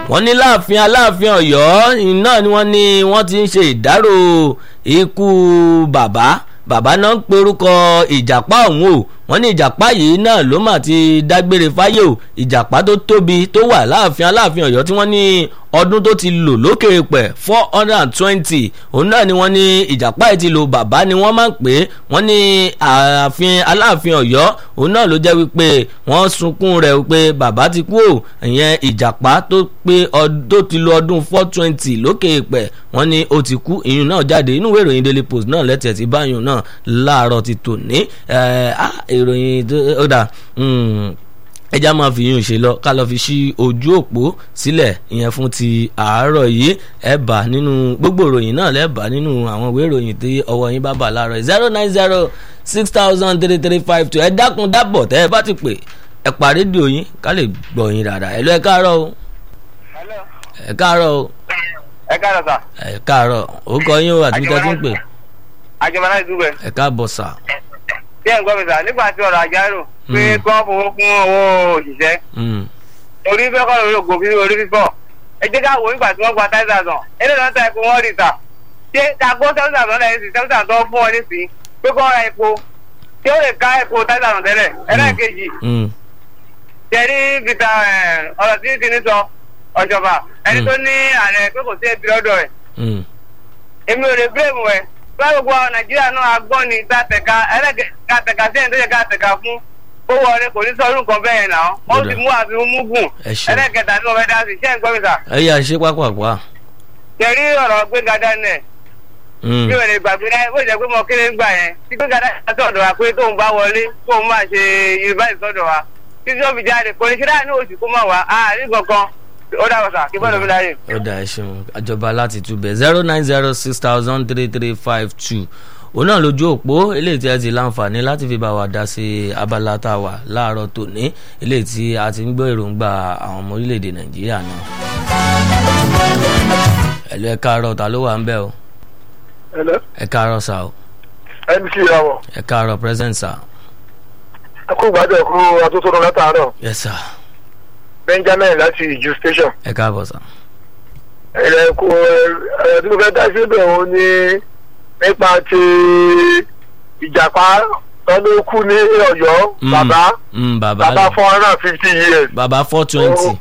wọ́n ní láàfin aláàfin ọ̀yọ́ iná ni wọ́n ní wọ́n ti ń ṣe ìdárò ikú bàbá bàbá náà ń perúkọ ìjàpá ọ̀hún o wọ́n ní ìjàpá yìí náà ló mà ti dágbére fáyé o ìjàpá tó tóbi tó wà láàfin aláàfin ọ̀yọ́ tí wọ́n ní ọdún tó ti lò lókè pẹ̀ four hundred and twenty òun náà ni wọ́n ní ìjàpá yìí ti lò bàbá ni wọ́n máa ń pè é wọ́n ní ààfin aláàfin ọ̀yọ́ òun náà ló jẹ́ wípé wọ́n sunkún rẹ̀ wípé bàbá ti kú o ìyẹn ìjàpá tó pé tó ti lo ọdún four twenty lókè pẹ̀ wọ́n ní ó ti kú ìyún náà jáde inú ìwé ìròyìn daily post náà lẹ́tẹ̀ẹ́ ti báyìí náà láàárọ̀ ti tò ní ìròyìn ó dà ẹja máa fi yún ṣe lọ ká lọ fi ṣí ojú òpó sílẹ̀ ìyẹn fún ti àárọ̀ yìí ẹ bá nínú gbogbo ìròyìn náà lẹ bá nínú àwọn ìwé ìròyìn tí ọwọ́ yín bá bà láàárọ̀ zero nine zero six thousand three three five two ẹ dákun dábọ̀ tẹ́ ẹ bá ti pè ẹ pa rédíò yín ká lè gbọ́ yín dáadáa ẹ lọ ẹ káàárọ̀ o ẹ káàárọ̀ o ẹ káàárọ̀ sà. ẹ káàárọ̀ ó kọ yín o àti bí tẹ́ ti ń pè àjọmọ́lá ìdúgbẹ́. ẹ káàbọ̀ sà. bí ẹ̀ ń gbọ́ mi sà nígbà tí ọ̀rọ̀ àjárò pé kí wọ́n fowó kún owó òṣìṣẹ́. orí fẹ́ kọ́ lórí ògùn fífi orí fífọ́. ẹ jẹ́ ká wò nígbà tí wọ́n gba táyì sàtàn ẹni náà ta epo wọ́n rí ta. ṣé àgbo seven thousand náà ẹ̀sìn seven thousand tó fún ọ nísìnyí pé kọ́ ra epo tí ó lè ká epo táyì sàtàn tẹ́lẹ̀ ẹlẹ́ẹ̀kejì. jẹ́rí vita ọ̀rọ̀ tí ti ní sọ ọ̀ṣọ̀fà ẹni tó ní ààrẹ pé kò sí ẹbí lọ́dọ̀ rẹ̀. èmi ò lè bílẹ̀mù ẹ̀ báwo gbogbo nàìjíríà náà agbọ́n ni tàtẹ̀ka ẹlẹ́gẹ̀ẹ́ka tẹ̀ka sí ẹni tó yẹ ká tẹ̀ka fún owó ọ̀rẹ́ kò ní sọ́ọ́rù nǹkan bẹ́ẹ̀ náà wọ́n ti mú àfi mú gùn ẹlẹ́gẹ̀ẹ́ta ní ọ̀rẹ́ dáhùn iṣẹ́ ìgbọ́ mi sà. ẹ yà ṣe pápákọ̀. tẹ̀rí ọ̀rọ̀ gbẹ̀ngà dánẹ̀ bí wọ́n lè gbàgbé náà bó jẹ́ pé mo kéré ń gbà yẹn tí gbẹ̀ngà dánẹ̀ sọ̀dọ̀ wa pé tóun bá wọlé tóun máa ṣe yunifásitì sọ̀dọ̀ wa títí ó fi jáde kò ní ṣe láàánú oṣù kó máa wà á rí kankan ó dà wọ́n sà kí bọ́ọ̀lù mi láyè. ó dà ẹ ṣeun àjọba láti túbẹ̀ zero nine zero six thousand three three five two òun náà lójú òpó eléyìí tí a ti láǹfààní láti fi bá wa dá sí abala tá a wà láàárọ̀ tòní eléyìí tí a ti ń gbọ́ èròǹgbà àwọn ọmọ orílẹ̀-èdè nàìjíríà náà. ẹ̀lú ẹ káàárọ̀ ta ló wà ń bẹ̀ o. ẹ káàárọ̀ sà o. mc awọ. ẹ káàárọ̀ present sà. ẹ kú gbàdọ̀ ẹ kú atótó lọ látàárọ̀. yes sir. benjamin láti ìjú station. ẹ káàbọ̀ sà. ẹ kú ẹ tí mo fẹ́ dá síbẹ̀ o ní nípa ti ìjàpá tọ́lú kú ní ọ̀yọ́ bàbá bàbá four hundred and fifty years. bàbá four twenty.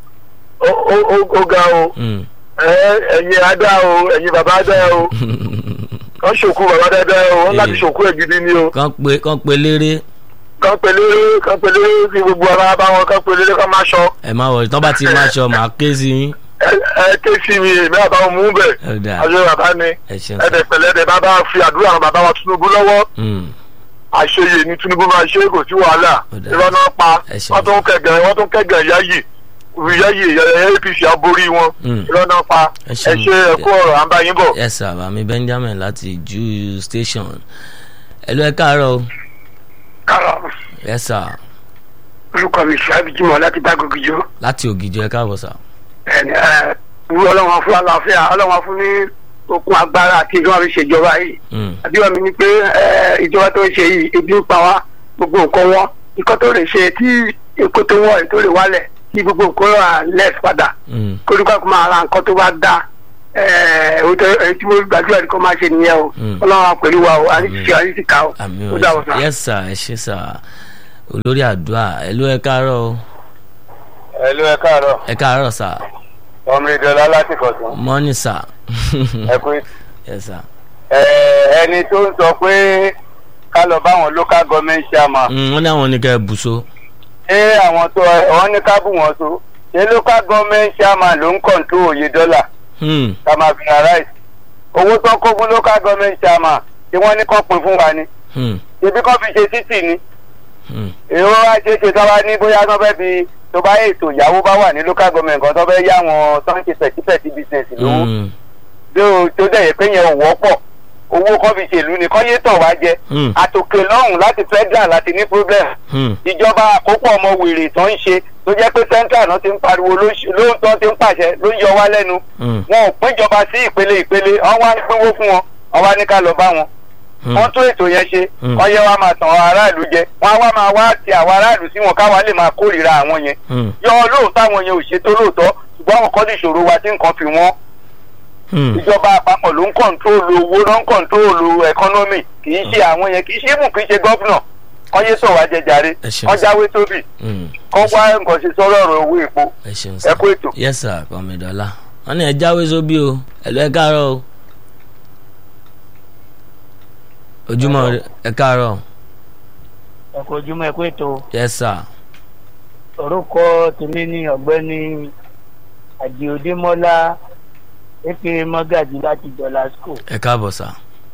ó ga o ẹ̀yin adá o ẹ̀yin bàbá adá o kàn ṣòkú bàbá dáadáa o wọ́n láti ṣòkú ẹ̀ gidi ni o. kàn pé kàn pé léré. kàn pé léré kàn pé léré kí gbogbo ara bá wọn kàn pé léré kàn má ṣọ. ẹ má wọlé tán bá ti má ṣọ màá ké sí yín ẹ ké sí mi èmi àbáwọn mú bẹ ọjọ́ bàbá ni ẹdẹ pẹ̀lẹ́ ẹdẹ bàbá fi àdúrà àwọn bàbá wa Tinubu lọ́wọ́ àṣeyè ni Tinubu máa ṣe kò sí wàhálà irọ́ náà pa wọ́n tún kẹ̀gàn wọ́n tún kẹ̀gàn yáyì yáyì APC aborí wọn irọ́ náà pa ẹ ṣe ẹkú ọ̀rọ̀ à ń bá yín bọ̀. ẹ sà bàmí Benjamin láti ju station ẹ lọ ẹ káàárọ̀ o. káàárọ̀. ẹ sà. orúkọ mi ṣe àbíjímọ̀ láti bá gògìjọ. láti ògìjọ ẹ káàbọ̀ sà ẹni ẹ wú ọlọ́wọ́n fún àlàáfíà ọlọ́wọ́n fún ní okun agbára àti ìjọba fi ṣèjọba yìí àbíwá mi ni pé ìjọba tó ń ṣe yìí ebi ń pa wá gbogbo nǹkan wọn nǹkan tó lè ṣe tí èkó tó wọ̀ tó lè wálẹ̀ kí gbogbo nǹkan rà lẹ́s padà kórìkọ́ kó máa ra nǹkan tó bá dá èyí tí mo gbàdúrà ní kó máa ṣe nìyẹn o ọlọ́wọ́n pẹ̀lú wa o àríṣiṣẹ́ àríṣìká o ó dà wọ́n sá. yes sir ẹ ṣe sà olórí àdúrà ẹ ló ẹ káàárọ̀ o. ẹ ló ẹ káàárọ̀. ẹ káàárọ̀ sà ọmọ ìdọ̀lá láti kọ̀tún. mọ́nì sà. ẹ pé. ẹ sà. ẹni tó ń sọ pé ká lọ bá àwọn local government chairman. wọ́n ní àwọn ní ká ẹ bù so. ṣé àwọn tó wọ́n ní ká bù wọ́n so ṣé local government chairman ló ń kọ̀ǹtó òye dọ́là. ká máa fi ra rice. owó tó kó fún local government chairman tí wọ́n ní kọ́ pin fún wa ni. ibi kan fi ṣe títì ni. èrò wa ṣe ṣe tọ́wá ní bóyá wọ́n fẹ́ fi tó bá ètò ìyàwó bá wà ní local government kan tó fẹ́ yá wọn tó ń ṣe pẹ̀típẹ̀tí business lówó bí o tó dẹ̀ yẹ pé yẹn ò wọ́pọ̀ owó kan fi ṣèlú ni kọ́ yé tàn wá jẹ àtòkè lọ́hùn láti federal láti ní problem ìjọba àkópọ̀ ọmọ wèrè tó ń ṣe tó jẹ́ pé central náà ti ń pariwo lóòótọ́ ti ń pàṣẹ ló ń yọ wá lẹ́nu wọn ò péjọba sí ìpele ìpele wọn wá ń pínwó fún wọn wọn wá ní ká lọ bá wọn wọ́n tún ètò yẹn ṣe wọ́n yẹ wá máa tàn àwọn aráàlú jẹ wọ́n á wá máa wá ti àwọn aráàlú sí wọn káwa lè máa kórìíra àwọn yẹn yọ lóòótọ́ àwọn yẹn ò ṣètò lóòótọ́ ṣùgbọ́n àwọn kan ní ìṣòro wa tí nǹkan fi wọ́n Hmm. ìjọba àpapọ̀ ló ń kọ̀ǹtróòlù owó ló ń kọ̀ǹtróòlù ẹkọ́nọ́mì kì í ṣe àwọn yẹn kì í ṣe mú kì í ṣe gọ́fúnà kọ́ yé sọ̀wá jẹjàre Ẹ ṣeun kọ́ sir. jáwé tóbì Hmm. kọ́ wá nǹkan ṣe sọ́rọ̀ ọ̀rọ̀ owó epo ẹ ṣeun ẹ sá kú ètò. yes sir kọ́mídọ́lá wọ́n ní ẹ jáwé sóbì o ẹ̀lú ẹ káàárọ̀ o ojúmọ́ ire, ẹ káàárọ̀ ẹ kú ojúmọ́ ẹ kú ètò yes sir orúkọ tèmi ní ọ̀gbẹ́ni àdìodémọ́lá eke mọ́gàjì láti jọlásco ẹ káàbọ̀ sá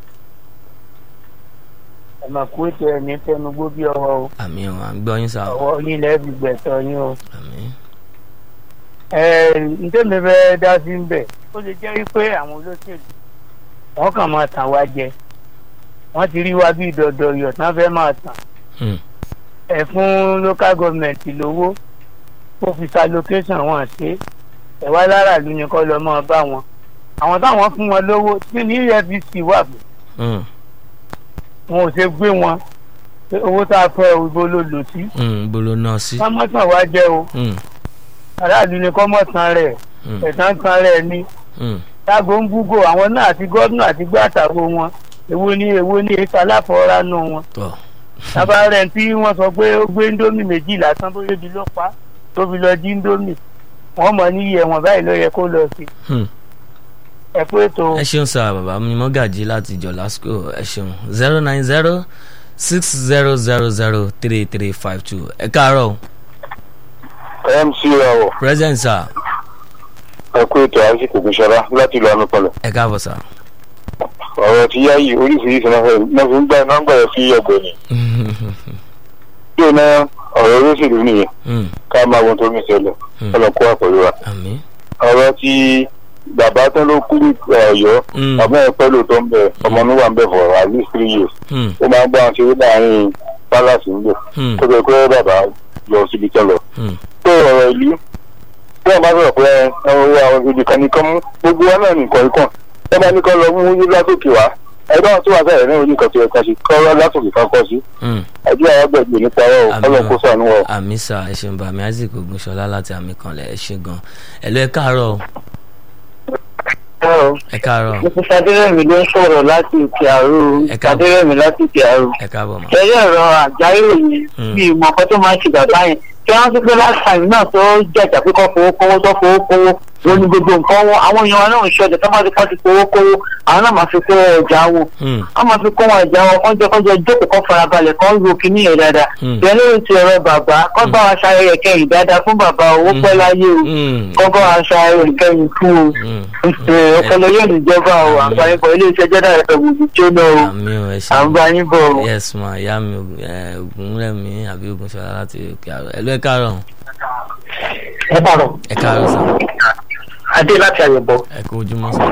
ẹ mà kú ètò ẹ̀ ní fẹnugbó bí ọwọ́ o àmì ò à ń gbọ́ yín sá o ọwọ́ yín lẹ́ẹ̀bì gbẹ̀tọ̀ yín o. àmì ẹ ǹtẹ́mi fẹ́ dá sí ń bẹ̀ ó lè jẹ́ wípé àwọn olóṣèlú wọ́n kàn máa tàn wá jẹ wọ́n ti rí wá bí dọ̀dọ̀ yọ̀ tán fẹ́ máa tàn Hmm. ẹ fún local government lówó kó fi sa location wọn ṣe ẹ wá láràlú ni kọ́ lọ́ mọ́ bá wọn àwọn táwọn fún wọn lówó tí ní efcc wà fún Hmm. wọn ò ṣe gbé wọn pé owó tá a fẹ́ ibo ló lò sí Hmm. bolo náà sí ká mọ́ tàn wá jẹ́ o Hmm. aráàlú ni kọ́ mọ́ tàn rẹ̀ Hmm. ẹ̀sán tàn rẹ̀ ni Hmm. tágo ń búgò àwọn náà àti gómìnà àti gbàtàwó wọn èwo ni èwo ni èso aláfọwọ́rá nù wọn tọ́ tábà rẹ̀ tí wọ́n sọ pé ó gbé ndómì méjì lásán bóyá ibi ló pa tó fi lọ jí ndómì wọ́n mọ̀ níyì ẹ̀wọ̀n báyìí ló yẹ kó lọ sí Hmm. ẹ pé ètò ẹ ṣeun sá bàbá mi mọ́gàjì láti jọ̀lásco ẹ ṣeun zero nine zero six zero zero zero three three five two ẹ káàárọ̀ o. mc ọwọ present sir ẹ kú ètò àìsíkò gbèsọlá láti ìlú amúpọlọ ẹ káàbọ̀ sir. ọ̀rọ̀ tí yá yìí oríṣiríṣi náà fẹ́ náà fi ń gbà náà ń gbà yẹ sí ọ̀gbẹ́ni yóò ná ọ̀rọ̀ olóṣèlú nìyẹn Hmm. ká máa wọn tó ń ṣẹlẹ̀ Hmm. ọlọ́kọ́ àpọ̀lọ́ wa àmì. ọ̀rọ̀ tí bàbá tó ló kú ní ọ̀yọ́ Hmm. bàbá yẹn pẹ́ lóòótọ́ ń bẹ̀ ọmọ mi wà ń bẹ̀ for at least three years Hmm. ó máa ń gbọ́ àwọn ṣeré láàrin palace ń bẹ̀ Hmm. tó bẹ pé bàbá lọ síbi tẹ́ lọ. Hmm. tó ọ̀rọ̀ ìlú tí wọ́n bá sọ̀rọ̀ pé ọ̀rọ̀ àwọn ibi kan nìkan mú gbogbo wa náà nìkan ikọ̀ wọ́n bá ní kọ́ lọ mú yín látòkè wá ẹgbẹ́ tó wà sẹ́yìn náà oníkan tó yẹ ká ṣe kọ́ látòkè kan kọ́ sí Hmm. ẹjọ́ àwọn gbẹ̀gbẹ̀ nípa ọ̀rọ̀ Àmì ọlọ́run kó o. sànú ọ̀. àmì sà ẹ ṣeun bàmí isaac ogunṣọlá láti àmì kanlẹ̀ ẹ ṣe gan ẹ lọ ẹ káàárọ̀ o. ẹ káàárọ̀ mrs adérẹ̀mí ló ń sọ̀rọ̀ láti òkè àrò Ẹ káàbọ̀. adérẹ̀mí láti òkè àrò ẹ káàbọ̀ mọ́. tẹ́lẹ̀ ọ̀rọ̀ àjáyò yẹn Hmm. bí ìmọ̀ ọkọ tó máa ń ṣe bàbá yẹn tí wọ́n ti pé last time náà tó jẹ̀jà pé kọ́ fowó kówó tó fowó kówó ló ní gbogbo nǹkan wọn àwọn èèyàn wọn náà ń ṣọdẹ tó máa ti kọ́ ti fowó kówó àwọn náà máa fi kó ọjà wọn Hmm. wọ́n máa fi kó wọn ọjà wọn kọ́jọ́ kọ́jọ́ jókòó kọ́ farabalẹ̀ kọ́ ń ro kíní yẹn dáadáa Hmm. bẹ́ẹ̀ lórí ti ọ̀rọ̀ bàbá kọ́ bá wa ṣayẹyẹ kẹyìn dáadáa fún bàbá owó pẹ́ láyé o Hmm. kọ́ bá wa ṣayẹyẹ kẹyìn fún o Hmm. ọpọlọ yóò ní jọba o àǹfààní bọ̀ ilé iṣẹ́ jẹ́dá ẹ̀fẹ̀ gbogbo jóná o àmì o ẹ à ń ṣeun. bá yín bọ̀ o. yes ma ìyá mi Ògùn- ẹ, ògúnrẹ̀mí àbí ogunṣọlá láti òkè àrò ẹ lọ ẹ káàárọ̀ ẹ bàrọ̀ ẹ káàárọ̀ sà adé láti àyẹ̀bọ̀. ẹ kú ojúmọ́ sà.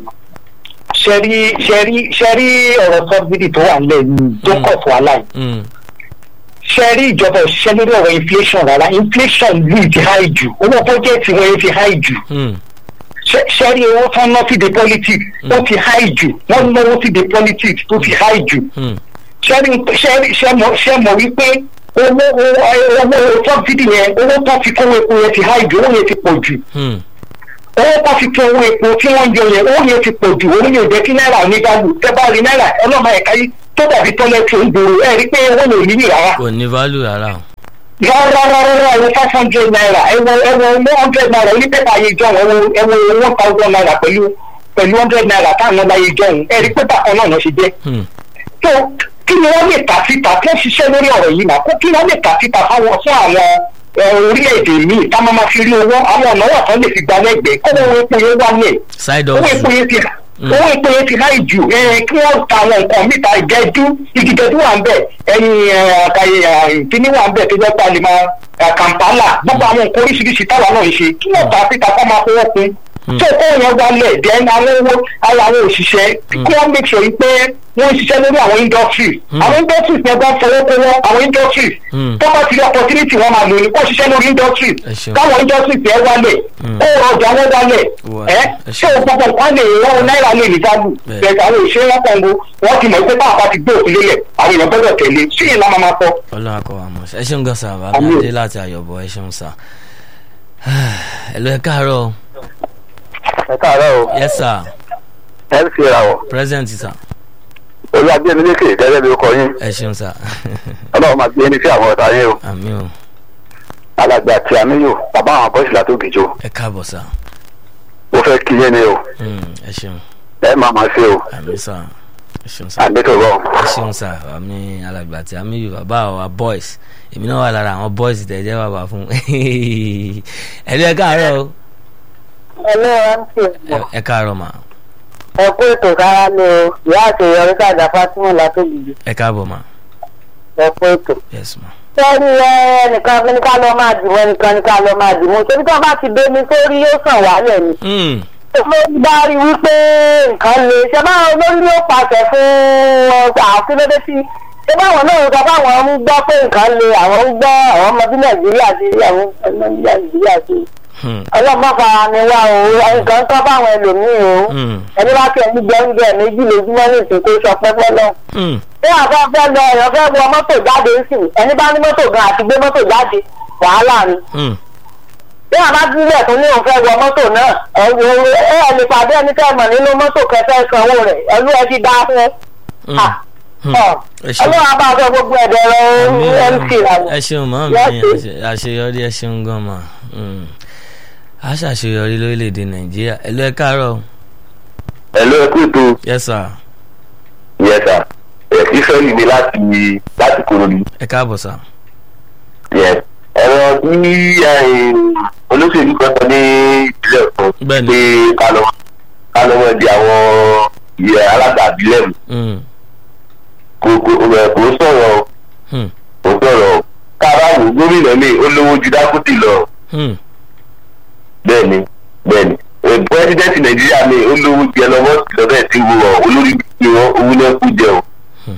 ṣẹ́rí ṣẹ́rí ṣẹ́rí ọ̀rọ̀ sọ́bìdì tó wà nílẹ̀ yìí tó Mm. kọ̀ fún aláì. Hmm. ṣẹ́rí ìjọba òṣìṣẹ́ lórí ọ̀rọ̀ inflation rárá inflation yìí ti high jù owó bọ́jẹ̀tì wọn yìí ti high jù. Hmm. Ṣẹ́- ṣẹ́rí owó tán ná sí the politics ó ti high jù wọ́n náwó sí the politics tó ti high jù. Hmm. ṣẹ́rí ṣẹ́rí ṣẹ́mọ̀ ṣẹ́mọ̀ wípé owó owó owó sọ́bìdì yẹn owó tán fi kówó epo yẹn ti high jù owó yẹn ti pọ̀ jù Hmm. owó kan fi kún owó epo tí wọ́n ń yọ yẹn owó yẹn ti pọ̀ jù owó yẹn ò jẹ́ kí náírà onígbàlù tẹ́ bá rí náírà ọlọ́mọ ẹ̀ka yìí tó dàbí tọ́lẹ́tì òǹdòrò ẹ̀ rí pé owó yẹn ò níyì rárá. kò ní value rárá o. rárá rárá rárá ẹ̀wọ̀ five hundred naira ẹ̀wọ̀ ẹ̀wọ̀ one hundred naira onípẹ́pà ayé jọ̀hún ẹ̀wọ̀ ẹ̀wọ̀ one thousand naira pẹ̀lú pẹ̀lú hundred naira táwọn ọmọ ayé jọ̀hún ẹ̀ rí pé bákan náà ló ṣe jẹ́. Hmm. tó kí ni wọ́n lè tà síta tó ń ṣiṣẹ́ lórí ọ̀rọ̀ yìí náà kó kí wọ́n lè tà síta fáwọn fún àwọn ẹ, orílẹ̀-èdè míì tá máa ma fi rí owó àwọn ọ̀nà wà tán lè fi gba lẹ́gbẹ̀ẹ́ kó owó epo yẹn wálẹ̀ side owó hustle. epo yẹn ti owó epo yẹn ti láì jù ẹ, kí wọ́n ta àwọn nǹkan mìta ìgẹ́dú ìgìdẹ́dú wà ń bẹ̀ ẹyin àkàyè kíní wà ń bẹ̀ tó jẹ́ pé a lè máa ẹ, kàmpálà gbogbo àwọn nǹkan oríṣiríṣi táwa náà ń ṣe kí wọ́n ta síta kó máa fowó kun tó kó yẹn wálẹ̀ dẹ́n àwọn owó ara àwọn òṣìṣẹ́ kí wọ́n make sure pé wọ́n ń ṣiṣẹ́ lórí àwọn industries àwọn industries yẹn bá fowó kówó àwọn industries Hmm. tó bá ti rí opportunity wọn máa lò ní kó ṣiṣẹ́ lórí industries Ẹ ṣeun. káwọn industries yẹn wálẹ̀ Hmm. kó ọjà wọn wálẹ̀ Wà- ẹ ẹ ṣé ṣeun. o gbogbo nǹkan lè wọ́n náírà lè ní dáàbò Bẹ́ẹ̀. bẹ́ẹ̀ àwọn òṣèré wọn kàn ń go wọ́n ti mọ̀ pé báwọn bá ti gbé òfin lélẹ̀ àwọn èèyàn gbọ́dọ̀ tẹ̀lé sí ìlànà máa máa sọ. ọlọ́run akọ wa mọ̀ ẹ ṣeun gan sà bàbá Àmín. adé láti àyọ̀bọ̀ ẹ ṣeun sà. ẹ̀lú ẹ káàárọ̀ ẹ káàárọ̀ o yes sir ẹ ń fi ra wọ̀ present sir olú agbẹ́nilékè gẹ́gẹ́ bí ó kọ yín ẹ ṣeun sir ọlọ́run máa gbé ní sí àwọn ọ̀tá yín o àmì o alàgbà tí a níyò bàbá àwọn bọ́sìlá tó gìjọ ẹ káàbọ̀ sir ó fẹ́ kí yín ni o Hmm, ẹ ṣeun ẹ máa máa ṣe o àmì sir ẹ ṣeun sir àdètò rọ ẹ ṣeun sir àmì alàgbà tí a mi yù bàbá àwa boys èmi náà wà lára àwọn boys tẹ̀ jẹ́ bàbá fún ẹ̀lú ẹ káàárọ̀ o ẹlẹ́ mc Ẹ- ẹ káàárọ̀ mà ẹ kú ètò kára lé o ìyá àṣeyọrí sàdá fatima látòlùdì ẹ káàbọ̀ mà ẹ kú ètò. yes ma sẹ́ni ẹnìkan fi ní ká lọ máa dìbò ẹnìkan ní ká lọ máa dìbò ṣébí tí wọ́n bá ti dé ní sórí yóò sàn wálẹ̀ ni. Hmm, mo bá rí wípé nǹkan le ṣé báwọn olórí yóò pàṣẹ fún ọgbà àfilódé tí ṣé báwọn náà sọ báwọn ń gbọ́ pé nǹkan le àwọn ń gbọ́ àwọn ọmọ bí nàìjíríà ti rí àwọn ọmọ bí nàìjíríà ti rí hmm, ọlọ́mọ fara ni wá o nǹkan kan báwọn ẹlòmíì o hmm, ẹni bá tiẹ̀ ní gbẹ́ngbẹ́ méjì lójúmọ́ ní ìsìn tó sọ pẹ́pẹ́ lọ. hmm, bí àbá fẹ́ lọ èèyàn fẹ́ wọ mọ́tò jáde sí ẹni bá ní mọ́tò gan àti gbé mọ́tò jáde wàhálà ni. hmm. bí àbá sílẹ̀ tó ní òun fẹ́ wọ mọ́tò náà ẹ wo ẹ ẹ lè pàdé ẹni tẹ́ mọ̀ nínú mọ́tò kẹfẹ́ sanwó rẹ̀ ẹlú ẹ ti dá fún Hmm, ẹ. hmm. Ọ, ẹ ṣeun. ọlọ́run abá sọ gbogbo ẹ̀dẹ̀ rẹ mc làwọn. ẹ ṣeun mọ́ mi Yes, àṣe- àṣeyọrí ẹ ṣeun gan ma Hmm. a ṣàṣeyọrí lórílẹ̀‐èdè nàìjíríà ẹ lọ ẹ káàárọ̀ ẹ ló ẹ kú ètò yes sir yẹ sà ẹ ìfẹ́lì mi láti láti kúròdú ẹ káàbọ̀ sir yẹ ẹ̀rọ tí olóṣèlú kan sọ ní ìpínlẹ̀ kan Bẹ́ẹ̀ni. pé ká lọ ká lọ mọ̀ di àwọn ìyẹ alága àbílẹ̀ mu Hmm, kò kò ẹ kò sọ̀rọ̀ o, hmm, kò sọ̀rọ̀ o. ká bá wò gómìnà mi ó lówó ju dákútì lọ hmm. bẹ́ẹ̀ni bẹ́ẹ̀ni pẹ́sidẹ́ntì nàìjíríà mi ó lówó ju ẹlọ́mọ́sì lọ́bẹ̀ tí wo ọ olórí bí wọn owó náà kú jẹ o.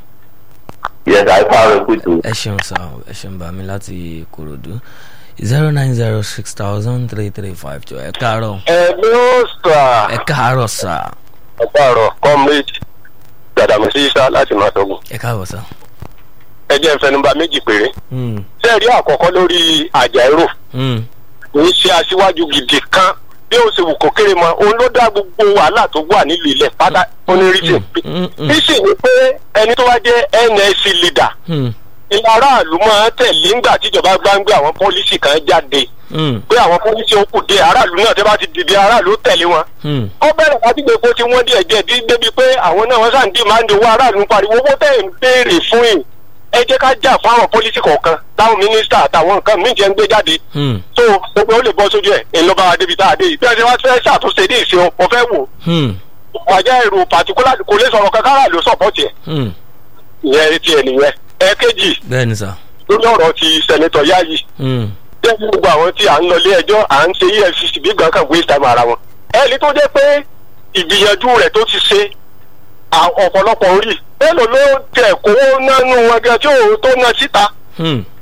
yẹsà ipá rẹ kú tó. ẹ ṣeun sir ẹ ṣeun bá mi láti korodu zero nine zero six thousand three three five two ẹ káàárọ̀ ẹ ló sà ẹ káàárọ̀ sir ọ̀pá ọ̀rọ̀ comrade dàdàmọ́sí isa láti máa tọ́gùn. ẹ káàbọ̀ sir. ẹ jẹ́ ìfẹnubà méjì péré. Hmm, sẹ́ẹ̀rí àkọ́kọ́ lórí àjàírò hmm, kì í ṣe aṣíwájú gidi kan bí ó ṣe wù kó kéré mọ òun ló dá gbogbo wàhálà tó wà nílùú ilẹ̀ pátá onírìsì. hmm, hmm, bísí ni pé ẹni tó wá jẹ́ nsc leader hmm, ilé aráàlú máa ń tẹ̀lé ńgbà tíjọba bá ń gbé àwọn pọ́lísì kan jáde hmm, pé àwọn pọ́lísì ó kù dé aráàlú náà tẹ́ bá ti dìde aráàlú tẹ̀lé wọn. hmm. ó bẹ̀rẹ̀ láti gbé kó tí wọ́n díẹ̀ díẹ̀ dí débi pé àwọn náà wọ́n sàn dì máa ń de owó aráàlú ń pariwo owó tẹ̀ ń béèrè fún yìí ẹ jẹ́ ká jà fún àwọn pọ́lísì kọ̀ọ̀kan táwọn mínísítà àtàwọn nǹkan míì jẹ́ ń gbé jáde Hmm, tó gbogbo ó lè bọ́ sójú ẹ̀ èlò bá wa débi tá a dé yìí bí wọ́n ṣe wá fẹ́ ṣàtúnṣe ní ìṣe wọn fẹ́ wò hmm, wàjẹ́ èrò pàtíkúlà kò lè sọ̀rọ̀ kankan aráàlú sọ̀pọ̀tì ẹ̀ hmm. ìyẹn ti ẹ̀ nìyẹn ẹ̀ẹ́kejì bẹ́ẹ̀ni sir. lórí ọ̀rọ̀ ti sẹ̀nitọ̀ Yayi Hmm, jẹ́ kí gbogbo àwọn tí à ń lọ ilé ẹjọ́ à ń ṣe EFCC bí gan kan waste time ara wọn. ẹni tó jẹ́ pé ìgbìyànjú rẹ̀ tó ti ṣe à- ọ̀pọ̀lọpọ̀ orí mélòó ló tẹ̀ kówó nánú wọn gan tí òun tó ná síta hmm,